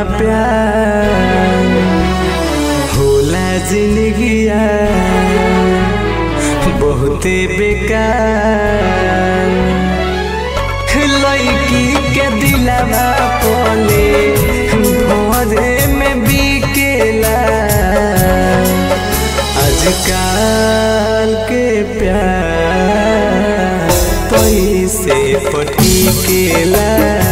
प्यार होला जिंदगिया बहुते बेकार लड़की के दिलवा पोले भोरे में बिकेला आजकल के प्यार पैसे पटिकेला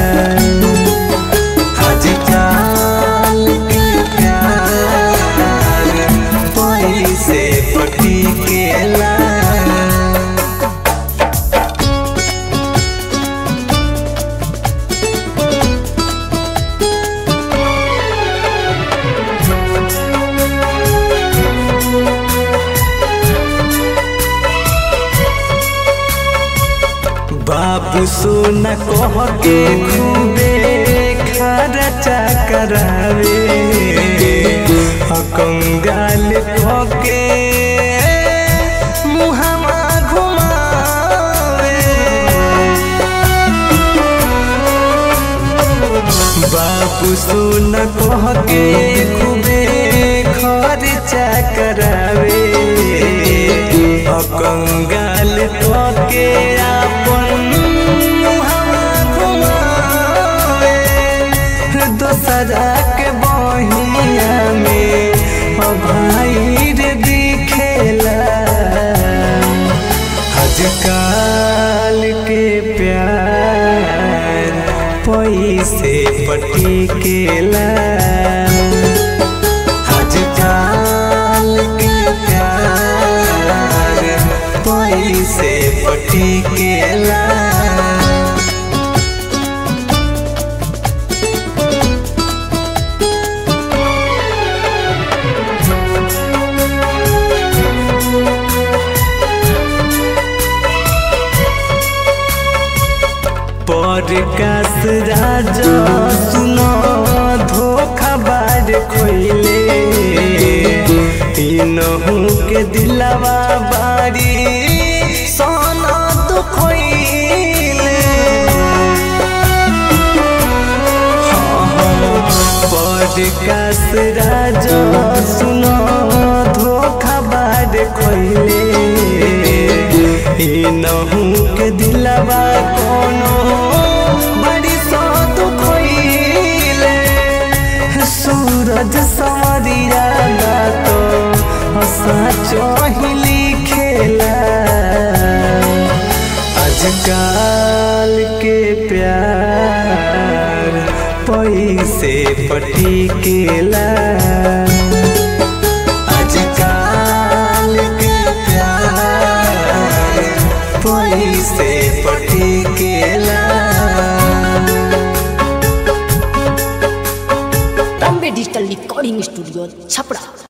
आजकल के प्यार पैसे पटिकेला बाबू सोना कह के खूबे खर्चा करावे कंगाल कह के मुहमा घुमावे बाबू सोना कह के खूबे खर्चा करावे कंगाल कह के अपन मुहमा घुमावे दोसरा के बहिया में भाई रे दिखेला आजकल के प्यार पैसे पटिकेला आजकल के प्यार पैसे पटिकेला पॉडकास्ट राजा सुनो धोखा बार खोइले तीनों के दिलवा बारी सोना तो खोइले पॉडकास्ट राजा सुनो धोखा बार खोइले नहू के दिलवा कोनो बड़ी सो तो खोइले सूरज समरिया तो सचो ही लिखेला आजकल के प्यार पैसे पटिकेला आजकल के प्यार पैसे पटिकेला Bombay digital recording studio Chhapra